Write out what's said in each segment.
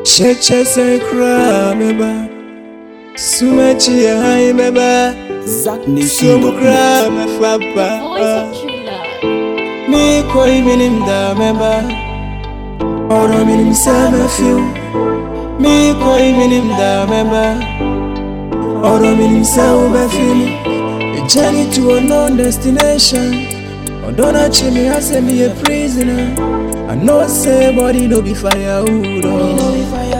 Cheche se kra meba Sumechi ya hai meba Zack Sumu Nation. kra me fapa Voice of true love. Mi koi minim da meba Oro minim sa me fiu Mi koi minim da meba Oro minim sa ube fili A journey to a known destination Odona chimi hase me a prisoner I know say body no be firewood oh.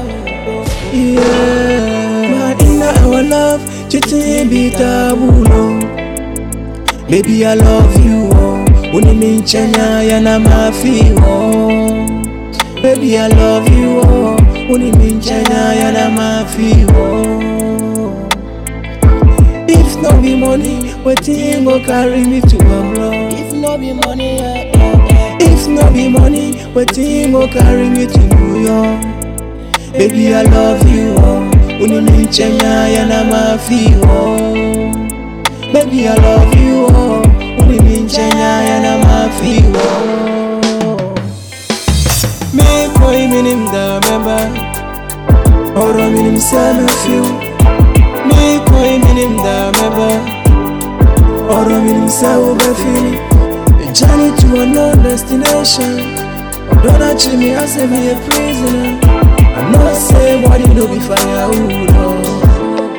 Yeah, but in our love, cheating be taboo, no. Baby, I love you, oh. Uniminchanya yana mafi, oh. Baby, I love you, oh. Uniminchanya yana mafi, oh. If no be money, wetin go carry me to abroad? If no be money, yeah, yeah, yeah. If no be money, wetin go carry me to New York? Baby, I love you, oh. Uniminchenya yana mafi, oh. Baby, I love you, oh. Uniminchenya yana mafi, oh. Me koi minim da meba, oro minim sa me fiu. Me koi minim da meba, oro minim sa ube fili. A journey to a known destination. Don't treat me as if me a prisoner. I know say body no be firewood. Oh.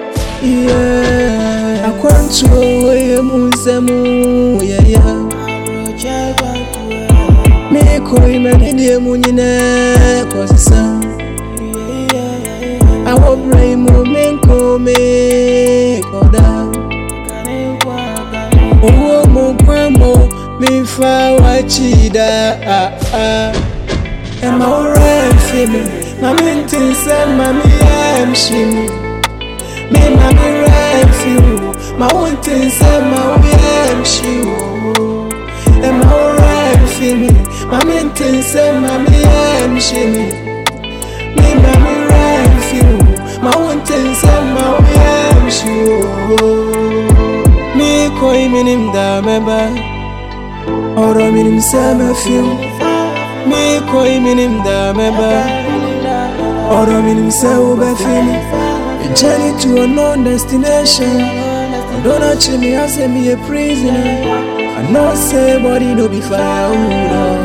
Yeah, I want to away musemu. Yeah, yeah. Me koi me di mu nyine kosisa. I will pray mo me ko me koda. Owó mo pẹ́ mo mi fa wá chida. Ah, ah. Ẹ máa ń rẹ̀ fi mi, màmí ti ń sẹ́ màmí ẹ̀ ń ṣe mi. Mi màmí rẹ̀ fi wò, màá ń ti ń sẹ́ màmí ẹ̀ ń ṣe wò. Ẹ máa ń rẹ̀ fi mi, màmí ti ń sẹ́ màmí ẹ̀ ń ṣe mi. Mi màmí rẹ̀ fi wò, màá ń ti ń sẹ́ màmí ẹ̀ ń ṣe wò. Mi koi minim da meba, oro minim sẹ́ mẹ́ fi wò. Mi koi minim da meba Oro minim se ube fili A journey to a known destination Don't treat me as if me a prisoner I know say body no be firewood oh.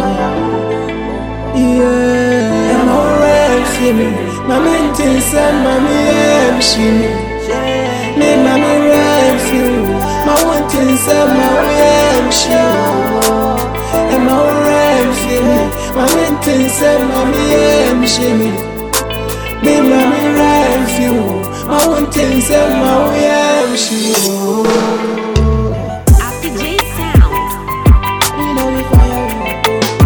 Yeah I'm alright for me Mami ntin se mami em shimi Me mami right for you Ma wantin se mami em shimi I'm alright for me Mami ntin se mami em shimi Me mami right for you Ma wantin se mami em shimi After J Sound. We know we firewood.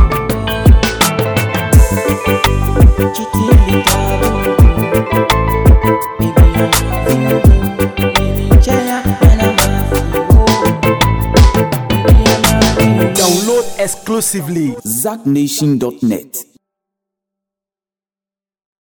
Cheating be taboo. Baby, I love you. Baby, Jaya, and I'm happy. Oh. Baby, I'm happy. Download exclusively ZackNation.net.